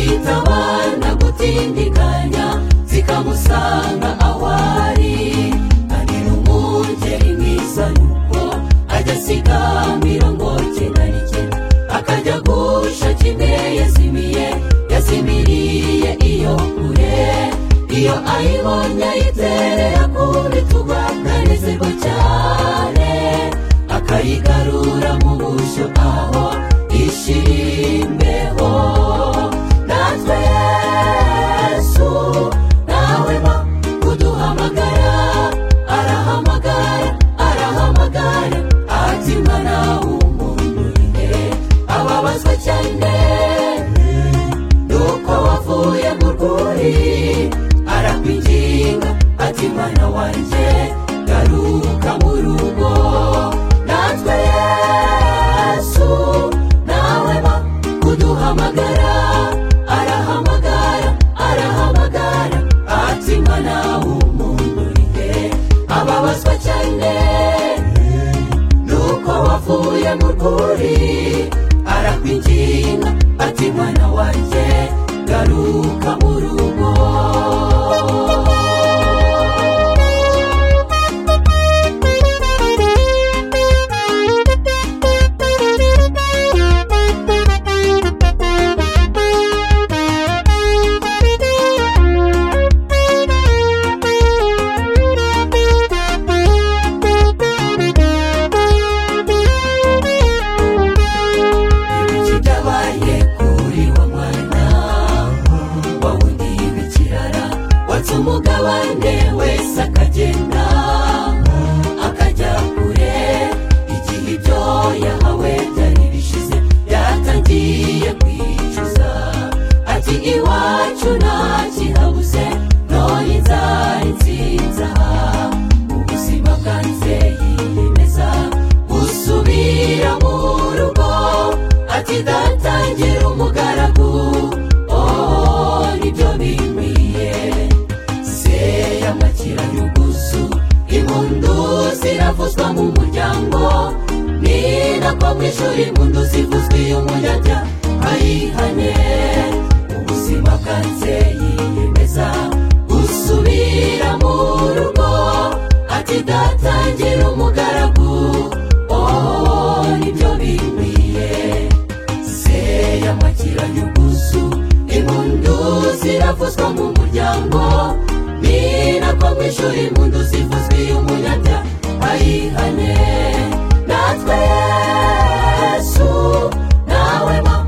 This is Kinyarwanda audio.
zitabana gutindiganya zikamusanga aho ari agira umugeri mwiza nuko ajya asiga mirongo cyenda n'icyenda akajya gusha kimwe yazimiye yazimiriye iyo kure iyo ayibonye ayiterera ku bituba aranezerwa cyane akayigarura mu bushyo aho ishimbeho natwe yesu ntawema kuduhamagara arahamagara arahamagara ati mwana w'umuntu ababazwa cyane nuko wavuye mu rwuri arakwinginga ati mwana wanjye garuka mu rugo natwe yesu ntawema kuduhamagara arahamagara arahamagara ati mwana w'umuntu urihe ababazwa cyane nuko wavuye mu rwuri arakwinginga ati mwana wanjye garuka mu rugo ibiki byabaye kuri wa mwana wawundi w'ikirara watse umugabane wese akagenda akajya kure igihe ibyo yahawe byari bishize yatangiye kwicuza ati iwacu nta kihabuze none inzara insinza ubuzima bwanze yiyemeza gusubira mu rugo ati datangira umugaragu oh nibyo bikwiye se y'amakira y'uguzu impundu ziravuzwa mu muryango ni nako mu ishuri impundu zivuzwa iyo umuntu ajya ayihane ubuzima bwanze yiyemeza gusubira mu rugo ati datangira umugaragu oh nibyo bikwiye se y'amakira y'uguzu impundu ziravuzwa mu muryango ni nako mu ishuri impundu zivuzwa iyo umuntu ajya ayihane natwe yesu nawe ma